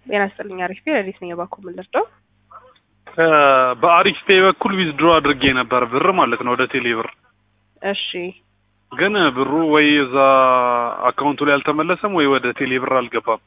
ጤና ይስጥልኝ። አሪፍ ቤ ረዲስ ነኝ። የባኮ ምን ልርዳው? በአሪፍ ፔ በኩል ዊዝድሮ አድርጌ ነበር ብር ማለት ነው ወደ ቴሌ ብር። እሺ ግን ብሩ ወይ እዛ አካውንቱ ላይ አልተመለሰም ወይ ወደ ቴሌ ብር አልገባም።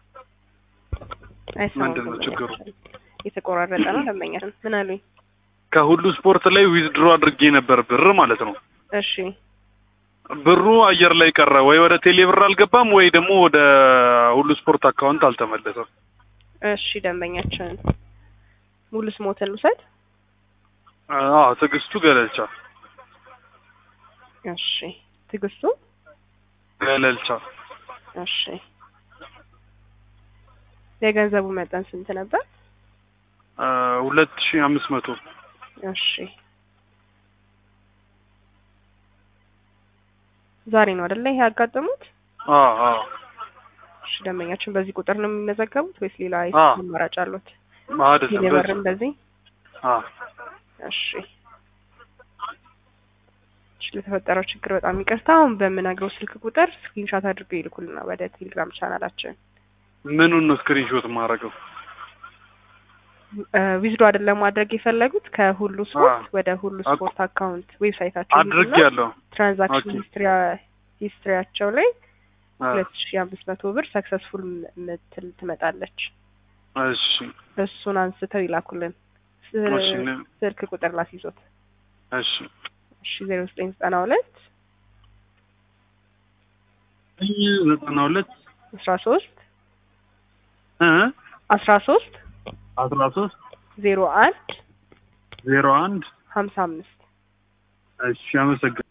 አይሰማም። ምንድን ነው ችግሩ? የተቆራረጠ ነው። ደንበኛችን ምን አሉኝ? ከሁሉ ስፖርት ላይ ዊዝድሮ አድርጌ ነበር ብር ማለት ነው። እሺ ብሩ አየር ላይ ቀረ። ወይ ወደ ቴሌ ብር አልገባም ወይ ደግሞ ወደ ሁሉ ስፖርት አካውንት አልተመለሰም። እሺ ደንበኛችን ሙሉ ስሞትን ልውሰድ። አዎ ትዕግስቱ ገለልቻ እሺ ትዕግስቱ ገለልቻ እሺ የገንዘቡ መጠን ስንት ነበር? ሁለት ሺህ አምስት መቶ እሺ ዛሬ ነው አይደለ ይሄ ያጋጠሙት? አዎ አዎ እሺ ደንበኛችን በዚህ ቁጥር ነው የሚመዘገቡት ወይስ ሌላ አዎ። አማራጭ አሉት? አይደለም ቴሌብር በዚህ እንደዚህ? አዎ እሺ እሺ ለተፈጠረው ችግር በጣም ይቅርታ። አሁን በምነግረው ስልክ ቁጥር ስክሪንሻት አድርገው ይልኩልና ወደ ቴሌግራም ቻናላችን ምኑን ነው ስክሪንሾት ማድረገው? ዊዝዶ አይደለም ማድረግ የፈለጉት ከሁሉ ስፖርት አዎ። ወደ ሁሉ አቅ- ስፖርት አካውንት ዌብሳይታቸው አድርጌ ያለው ትራንዛክሽን ኦኬ። ሂስትሪያ ሂስትሪያቸው ላይ አ፣ ሁለት ሺ አምስት መቶ ብር ሰክሰስፉል ምትል ትመጣለች። እሺ እሱን አንስተው ይላኩልን። ስ- እሺ ነ- ስልክ ቁጥር ላስይዞት እሺ እሺ ዜሮ ዘጠኝ ዘጠና ሁለት ዘጠና ሁለት አስራ ሶስት እ አስራ ሶስት አስራ ሶስት ዜሮ አንድ ዜሮ አንድ ሀምሳ አምስት እሺ አመሰግናለሁ።